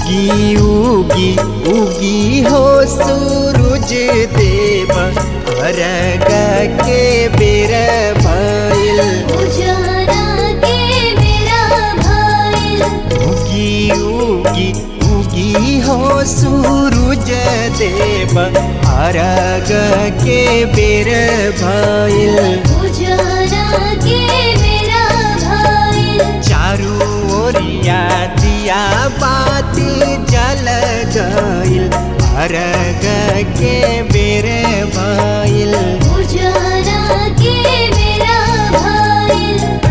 उगी उगी उगी हो सूरज देव अरग के बेर भइल उजाला के मेरा भाई उगी उगी उगी हो सूरज देव अरग के बेर भइल उजाला के मेरा भाई चारू ओरिया दिया बाती जल गइल अरग के बेर भइल उजाला के मेरा भाई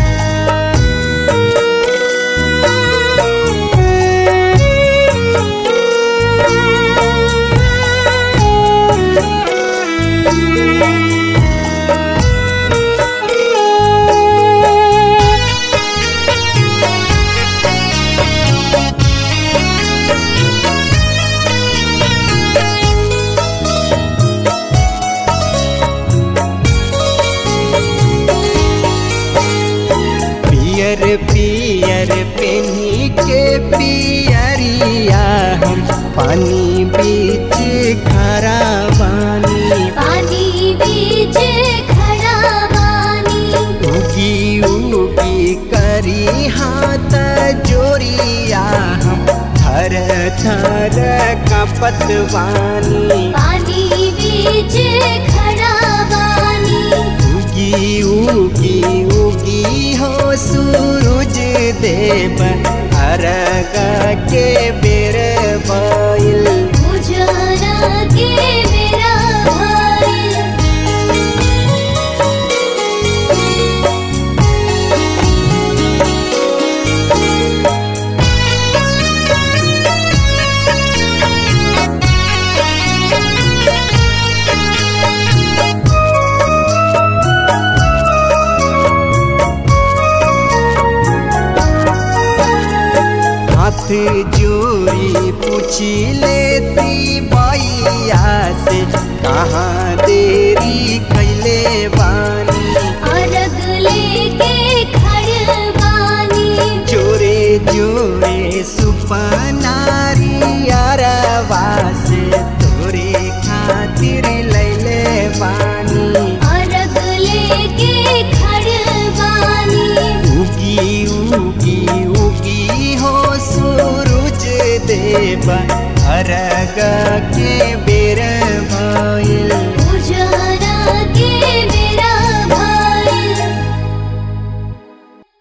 पियर पियर पेनी के पियरिया हम पानी बीच खरा बानी पानी बीच खड़ा बानी उगी उगी करी हाथ जोरिया हम थर थर कपत बानी पानी बीच खड़ा बानी उगी उगी उगी हो सूरज देव अरग के बेर भइल उजाला के मेरा भाई हाथ जोड़ी पूछी लेती बैया से कहाँ देरी कैले बानी अर्घ लेके खड़ बानी जोरे जोरे सुपनारी अरवा से तोरे खातिर लैले बानी अर्घ लेके खड़ बानी उगी उगी उगी हो सूरज देव अरग के